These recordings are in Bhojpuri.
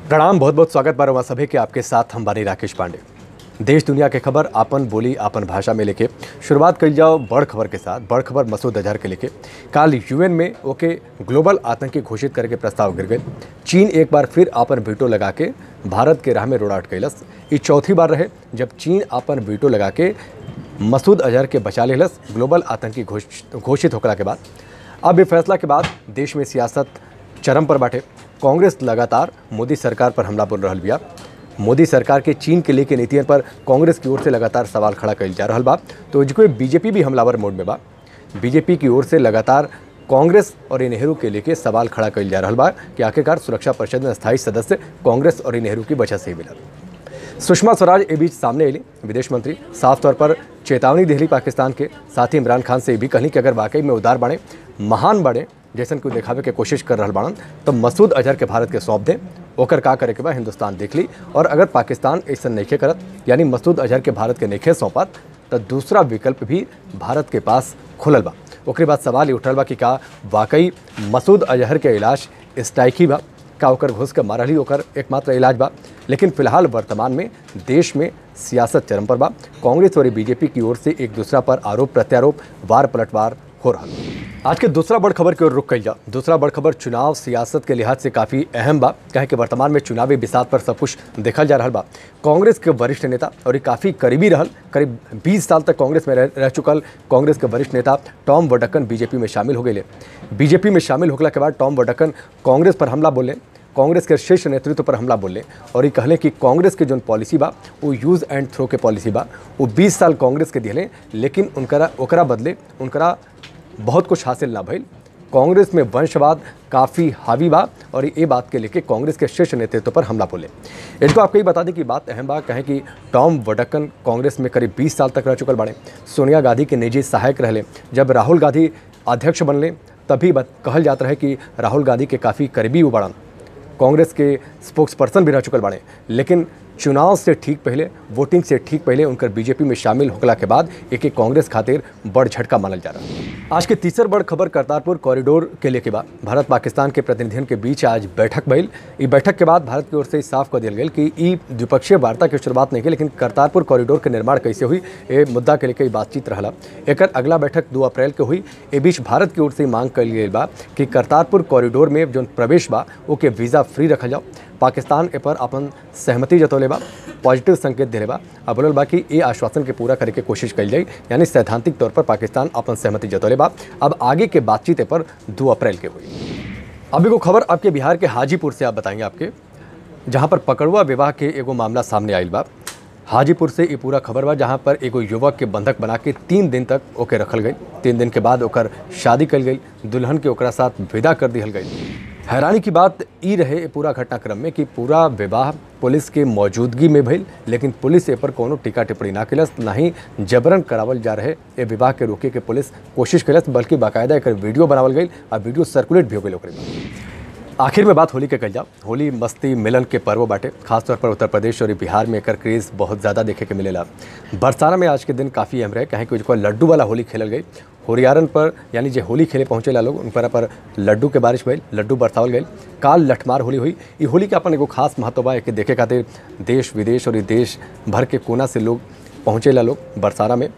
प्रणाम बहुत बहुत स्वागत बार सभी के आपके साथ हम बानी राकेश पांडे देश दुनिया के खबर आपन बोली आपन भाषा में लेके शुरुआत कल जाओ बड़ खबर के साथ बड़ खबर मसूद अजहर के लेके काल यूएन में ओके ग्लोबल आतंकी घोषित करे के प्रस्ताव गिर गए चीन एक बार फिर आपन वीटो लगा के भारत के राह में रोडाट कैलस ये चौथी बार रहे जब चीन आपन वीटो लगा के मसूद अजहर के बचा लेलस ग्लोबल आतंकी घोष- घोषित होकला के बाद अब ये फैसला के बाद देश में सियासत चरम पर बाटे कांग्रेस लगातार मोदी सरकार पर हमला बोल रहल बिया मोदी सरकार के चीन के लेके नीतियन पर कांग्रेस की ओर से लगातार सवाल खड़ा कइल जा रहल बा तो जो बीजेपी भी हमलावर मोड में बा बीजेपी की ओर से लगातार कांग्रेस और इ नेहरू के लेके सवाल खड़ा कइल जा रहल बा कि आखिरकार सुरक्षा परिषद में स्थायी सदस्य कांग्रेस और इ नेहरू की वजह से ही मिलल सुषमा स्वराज ए बीच सामने अली विदेश मंत्री साफ तौर पर चेतावनी दिहली पाकिस्तान के साथ ही इमरान खान से ये भी कहली कि अगर वाकई में उदार बाड़े महान बाड़े जैसन को दिखावे के कोशिश कर रहल बाड़न तो मसूद अजहर के भारत के सौंप दें ओकर का करे के बाद हिंदुस्तान देख ली और अगर पाकिस्तान ऐसा नइखे करत यानी मसूद अजहर के भारत के नइखे सौंपत तो दूसरा विकल्प भी भारत के पास खुलल बा ओकरे बाद सवाल ये उठल बा कि का वाकई मसूद अजहर के इलाज स्ट्राइकी बा का ओकर घुस के मारल ही ओकर एकमात्र इलाज बा लेकिन फिलहाल वर्तमान में देश में सियासत चरम पर बा कांग्रेस और बीजेपी की ओर से एक दूसरा पर आरोप प्रत्यारोप वार पलटवार हो रहा आज के दूसरा बड़ खबर की ओर रुक कल जा दूसरा बड़ खबर चुनाव सियासत के लिहाज से काफ़ी अहम बा कहे कि वर्तमान में चुनावी बिसात पर सब कुछ देखल जा रहा बा कांग्रेस के वरिष्ठ नेता और ये काफ़ी करीबी रहल करीब 20 साल तक कांग्रेस में रह, रह चुकल कांग्रेस के वरिष्ठ नेता टॉम वडक्कन बीजेपी में शामिल हो गए बीजेपी में शामिल होने के बाद टॉम वडक्कन कांग्रेस पर हमला बोले कांग्रेस के शीर्ष नेतृत्व पर हमला बोले और ये कहले कि कांग्रेस के जो पॉलिसी बा वो यूज एंड थ्रो के पॉलिसी बा वो 20 साल कांग्रेस के दिले लेकिन उनकरा ओकरा बदले उनकरा बहुत कुछ हासिल ना भइल कांग्रेस में वंशवाद काफ़ी हावी बा और ये बात के लेके कांग्रेस के शीर्ष नेतृत्व पर हमला बोले इनको आपको ये बता दें कि बात अहम बा कहें कि टॉम वडक्कन कांग्रेस में करीब 20 साल तक रह चुकल बाड़े सोनिया गांधी के निजी सहायक रहले जब राहुल गांधी अध्यक्ष बनले तभी बत- कहल जात रहे कि राहुल गांधी के काफ़ी करीबी वो बड़न कांग्रेस के स्पोक्स पर्सन भी रह चुकल बाड़े लेकिन चुनाव से ठीक पहले वोटिंग से ठीक पहले उनकर बीजेपी में शामिल होकला के बाद एक एक कांग्रेस खातिर बड़ झटका मानल जा रहा है आज के तीसर बड़ खबर करतारपुर कॉरिडोर के लेके बाद भारत पाकिस्तान के प्रतिनिधियों के बीच आज बैठक भइल ई बैठक के बाद भारत की ओर से ई साफ कर दिया गया कि ई द्विपक्षीय वार्ता की शुरुआत नहीं की लेकिन करतारपुर कॉरिडोर के निर्माण कैसे हुई ये मुद्दा के लेके ई बातचीत रहला एकर अगला बैठक दो अप्रैल के हुई ए बीच भारत की ओर से ई मांग कल गई बा कि करतारपुर कॉरिडोर में जो प्रवेश बा ओके वीज़ा फ्री रखल जाओ पाकिस्तान ए पर अपन सहमति जतौले बा पॉजिटिव संकेत दिले बा अब बोलल बा कि ये आश्वासन के पूरा करे के कोशिश कल जाई यानी सैद्धांतिक तौर पर पाकिस्तान अपन सहमति जतौले बा अब आगे के बातचीत ए पर दो अप्रैल के हुई अब एगो खबर आपके बिहार के हाजीपुर से आप बताएंगे आपके जहाँ पर पकड़ुआ विवाह के एगो मामला सामने आयल बा हाजीपुर से ये पूरा खबर बा जहाँ पर एगो युवक के बंधक बना के तीन दिन तक ओके रखल गई तीन दिन के बाद ओकर शादी कल गई दुल्हन के ओकरा साथ विदा कर दिहल गई हैरानी की बात ई रहे ए पूरा घटनाक्रम में कि पूरा विवाह पुलिस के मौजूदगी में भइल लेकिन पुलिस ए पर कोनो टीका टिप्पणी ना कैलस ना ही जबरन करावल जा रहे ए विवाह के रोके के पुलिस कोशिश कैलस बल्कि बाकायदा एकर वीडियो बनावल गई और वीडियो सर्कुलेट भी हो गई ओकरे में आखिर में बात होली के कल जाओ होली मस्ती मिलन के पर्व बाटे खासतौर पर उत्तर प्रदेश और बिहार में एकर क्रेज़ बहुत ज़्यादा देखे के मिलेला बरसाना में आज के दिन काफ़ी अहम रहे कहें कि उसको लड्डू वाला होली खेलल गई होरियारन पर यानी जे होली खेले पहुँचेला लोग उन पर पर लड्डू के बारिश भइल लड्डू बरसावल गई काल लठमार होली हुई ई होली के अपन एगो खास महत्व बा एके देखे खातिर देश विदेश और ई देश भर के कोना से लोग पहुँचेला लोग बरसाना में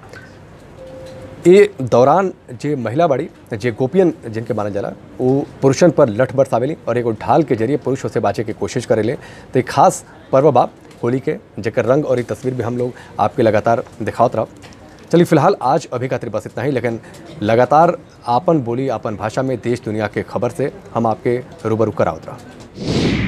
ये दौरान जे महिला बाड़ी जे गोपियन जिनके मानल जाला वो पुरुषन पर लठ बरसावेली और एगो ढाल के जरिए पुरुष से बाँचे की कोशिश करेले तो एक खास पर्व बा होली के जेकर रंग और ये तस्वीर भी हम लोग आपके लगातार दिखावत रह चलिए फिलहाल आज अभी खातिर बस इतना ही लेकिन लगातार आपन बोली आपन भाषा में देश दुनिया के खबर से हम आपके रूबरू करावत रहा